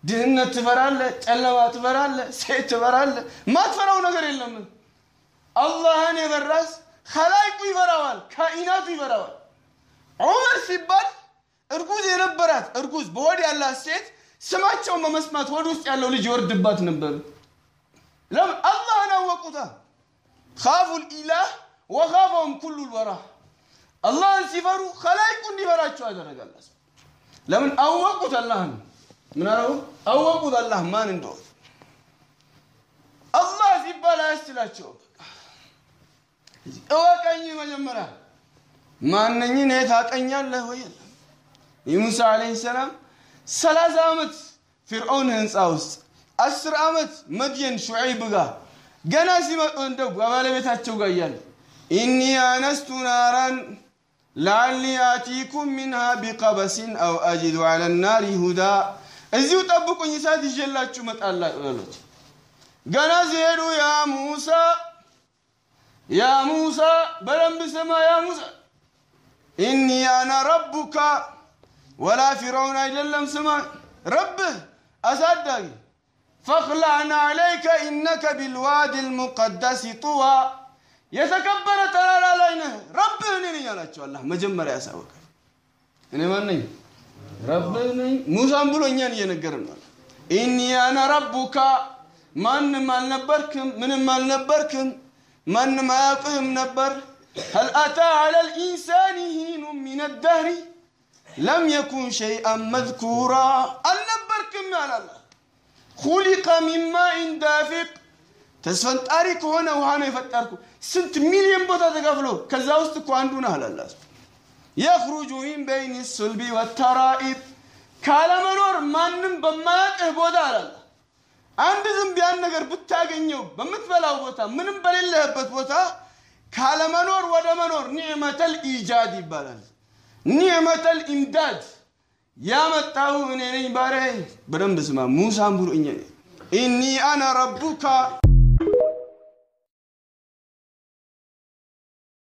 ድህነት ትፈራለህ፣ ጨለማ ትፈራለህ፣ ሴት ትፈራለህ። ማትፈራው ነገር የለም። አላህን የበራስ ከላይቁ ይፈራዋል፣ ካኢናቱ ይፈራዋል። ዑመር ሲባል እርጉዝ የነበራት እርጉዝ በሆድ ያላት ሴት ስማቸውን በመስማት ሆድ ውስጥ ያለው ልጅ ይወርድባት ነበር። ለምን? አላህን አወቁታ። ካፉ ልኢላህ ወካፈውም ኩሉ ልወራ አላህን ሲፈሩ ከላይቁ እንዲፈራቸው ያደረጋል። ለምን? አወቁት አላህን ምን አለው? አወቁት አላህ ማን እንደሆነ። አላህ ሲባል አያስችላቸውም። እወቀኝ መጀመሪያ ማነኝ እኔ ታቀኛለህ ወይ? የሙሳ ዓለይሂ ሰላም ሰላሳ ዓመት ፊርዖን ህንፃ ውስጥ አስር ዓመት መድየን ሹዐይብ ጋር ገና ሲመጡ እንደው ከባለቤታቸው ጋር እያለ ኢኒ አነስቱ ናራን ለዓሊ አቲኩም ሚንሃ ቢቀበሲን አው አጅዱ ዐለ ናሪ ሁዳ እዚሁ ጠብቁኝ እሳት ይዤላችሁ እመጣለሁ በሉት። ገና ሲሄዱ ያ ሙሳ ያ ሙሳ በደንብ ስማ ያ ሙሳ ኢኒ አና ረቡካ ወላ ፊርዖን አይደለም ስማ ረብህ አሳዳጊ ፈክላዕና ዐለይከ ኢነከ ቢልዋዲ ልሙቀደስ ጡዋ የተከበረ ተራራ ላይ ነህ ረብህ እኔ ነኝ አላቸው አላህ መጀመሪያ ያሳወቀ እኔ ማን ነኝ ረብህ ነኝ ሙሳም ብሎ እኛን እየነገርን ነው ኢኒ አና ረቡካ ማንም አልነበርክም ምንም አልነበርክም ማንም አያውቅህም ነበር هل أتى على الإنسان حين من الدهر لم يكن شيئا مذكورا አልነበርክም ያላል خلق من ماء دافق ተስፈንጣሪ ከሆነ ውሃ ነው የፈጠርኩ ስንት ሚሊዮን ቦታ ተከፍሎ ከዛ ውስጥ እኮ አንዱ ነህ አላላ የኽሩጁ ሚን በይን ሱልቢ ወተራኢብ ካለመኖር ማንም በማያውቅህ ቦታ አላላ አንድ ዝንብ ያን ነገር ብታገኘው በምትበላው ቦታ ምንም በሌለህበት ቦታ ካለመኖር ወደ መኖር ኒዕመተል ኢጃድ ይባላል። ኒዕመተል ኢምዳድ ያመጣሁ እኔ ነኝ ባሪያዬ። በደንብ ስማ። ሙሳም ብሎ እኛ ኢኒ አነ ረቡካ